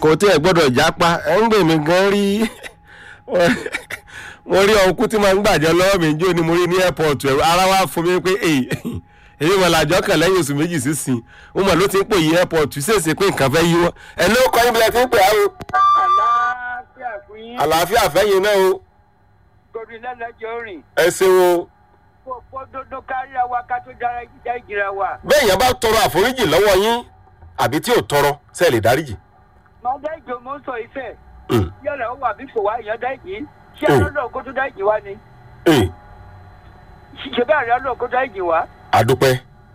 kò tí ẹ gbọ́dọ̀ jápa ẹ ń gbè mí gan rí mo rí ọkùn tí máa ń gbàjọ lọ́wọ́ mi jó ni mo rí ní airport ẹ̀rọ ara wa fún mi pé èyí èyí wọn làjọ kan lẹ́yìn oṣù méjì sísìn ó mọ̀ ló ti ń pè yí airport ṣèṣe pé nǹkan fẹ́ yíwọ́ ẹ̀ ló kọ́ ibìlẹ̀ tí ń pè á o àlàáfíà fún yín. àlàáfíà fẹ́yìn náà o gòrí lẹ́lẹ́jọ́ rìn. ẹ ṣeun o kó fọ́ dodo kárí wa ká tó dára ìjà ìjìra wa. bẹ́ẹ̀ yẹn bá tọrọ àforíjì lọ́wọ́ yín àbí tí ò tọrọ ṣe lè dáríjì. máa dá ìjọ mọ́ sọ ìfẹ́. Mm. yọ̀rọ̀ ó wà bí kò wá ìyàn dá ìjì. ṣé Mm. àlọ́dọ̀ kó tó dá ìjì wá ni? Ee, ṣe bẹ́ẹ̀ rí àlọ́ kó dá ìjì wá. àdúpẹ́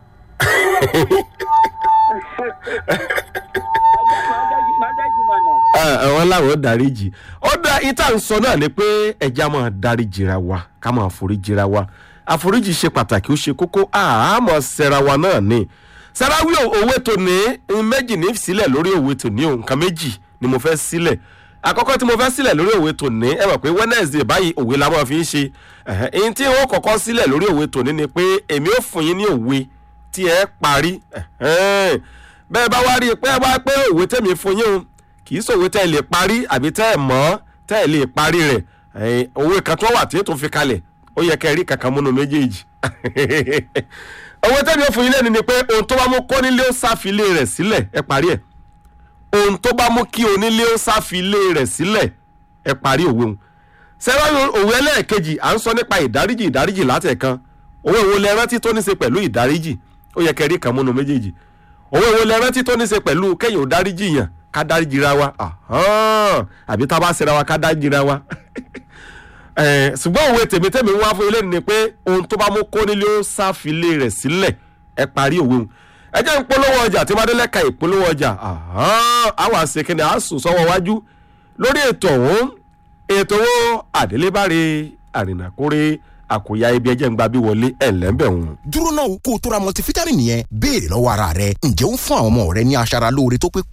máa dá ìjì mà nà. àwọn làwọn dáríjì ó dá ìta ń sọ náà ni pé ẹja máa dáríjì ra wa ká máa foríjì ra wa àforíjì ṣe pàtàkì ó ṣe kókó àmọ́ sẹ́ra wa náà ni sẹ́ráwí òwe tó ní méjì ní sílẹ̀ lórí òwe tó ní o nǹkan méjì ni mo fẹ́ sílẹ̀ àkọ́kọ́ tí mo fẹ́ sílẹ̀ lórí òwe tó ní ẹ mọ̀ pé wednesday báyìí òwe la máa fi ń ṣe ẹ̀hẹ́n, èyí tí wọ́n kọ́kọ́ sílẹ̀ lórí òwe tó ní ni pé èmi ò fún yín ní òwe tí ẹ parí ẹ̀hẹ́n. bẹ́ẹ̀ bá wá rí i pé ẹ wá pé òwe tẹ̀mí fún yín o kì í sòwe tẹ́ ẹ lè parí àbí tẹ́ ẹ mọ̀ tẹ́ ẹ lè parí rẹ̀ ẹ̀hìn, òwe kan tó wà tí ètò fi kalẹ̀ ó yẹ kẹ́ ẹ rí kankan múnú méjèèjì òwe tẹ́mi ó fún yín lẹ́nu ni pé ohun tó bá mú kónílé ó sáfilé rẹ̀ sílẹ̀ ẹ parí ẹ̀ ohun tó bá mú kí onílé ó sáfilé rẹ̀ sílẹ̀ ẹ parí òwe òun sẹ́wọ́n òwe ẹlẹ́ẹ̀kejì à ń sọ nípa ìdáríjì ìdáríjì látẹ̀kan òwe wo lẹ rántí tó ní ṣe pẹ̀lú ìdáríjì ó yẹ kẹ́ ẹ rí kan múnú méjèèjì òwe wo lẹ rántí tó ní ṣe pẹ̀lú kẹ́yìn ò dáríjì yàn ká dáríjì ra wa ahán, àbí tá a bá ṣera wa ká dáríjì ra wa Eh, ṣùgbọ́n òwe tèmítèmí wá fún ilé ni pé ohun tó bá mú kónílé ó sáfilé rẹ̀ sílẹ̀ ẹ parí òwe òun ẹ jẹ́ ń polówó ọjà tí madélẹ́ ka ìpolówó ọjà ahán, àwọn àṣekínni àásùn sọ́wọ́ wájú lórí ètò ọ̀hún ètò owó àdélébáre àrìnàkórè àkòyà ibi ẹjẹ́ ń gba bí wọlé ẹ̀ lẹ́ńbẹ̀ wọn. dúró náà kó o tó ra multivitamin yẹn béèrè lọ́wọ́ ara rẹ ǹjẹ́ ó ń fún àwọn ọmọ rẹ ní aṣara lóore tó pé